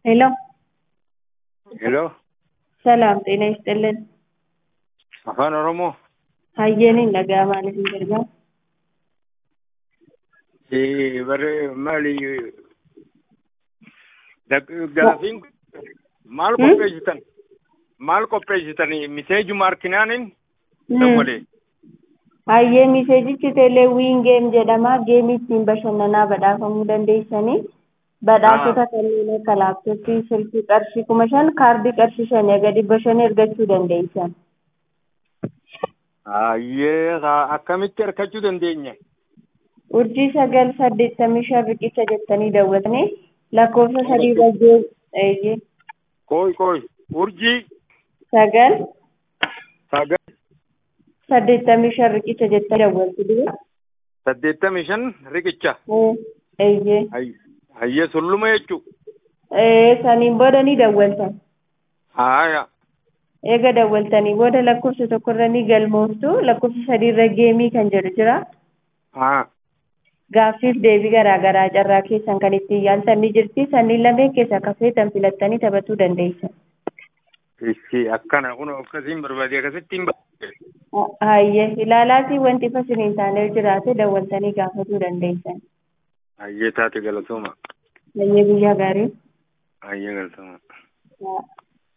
ሄሎ ሄሎ ሰላም ጤና ይስጥልን። afaan oromoo Hayyaniin nagaa maaliif hin gargaaru? Eh, bare maali dak- gaafiin maal Hmm? qopheessitan maal qopheessitan miseejuma harkinaanin dawwale Hayyee miseejichi teeleewwiin geem jedhama. Geemii ittiin bashannanaa badhaafamuu dandeessanii badhaasota kanneen akka laaptooppii, silkii qarshii kuma shan, kaardii qarshii shanii gadi bashan argachuu dandeessan. ayyee haa akkamitti argachuu dandeenya Urjii sagal saddeettamii shan riqicha jettanii daawwatanii lakkoofsa sadii irra eeyyee kooy kooy urjii sagal sagal saddeettamii shan riqicha jettanii daawwattu dura. saddeettamii shan riqicha Eeyyee. Ay- ayyee sulluma jechuu Ee, saniin booda ni dawwaltan. haya Eega dawwaltanii booda lakkoofsa tokkorra ni galmooftu. Lakkoofsa sadiirra geemii kan jedhu jira. haa Gaaffiif deebii garaa garaa carraa keessan kan ittiin yaaltan ni jirti. Sanniin lameen keessaa akka feetan filattanii taphachuu dandeessan. ishi akkana kun akkasiin barbaade akkasittiin barbaade Hayyee ilaalaatii wanti fasin hin taane jiraate dawwaltanii gaafachuu dandeessan. ayyee taate galatooma Hayyee guyyaa gaarii. ayyee galatooma Haa.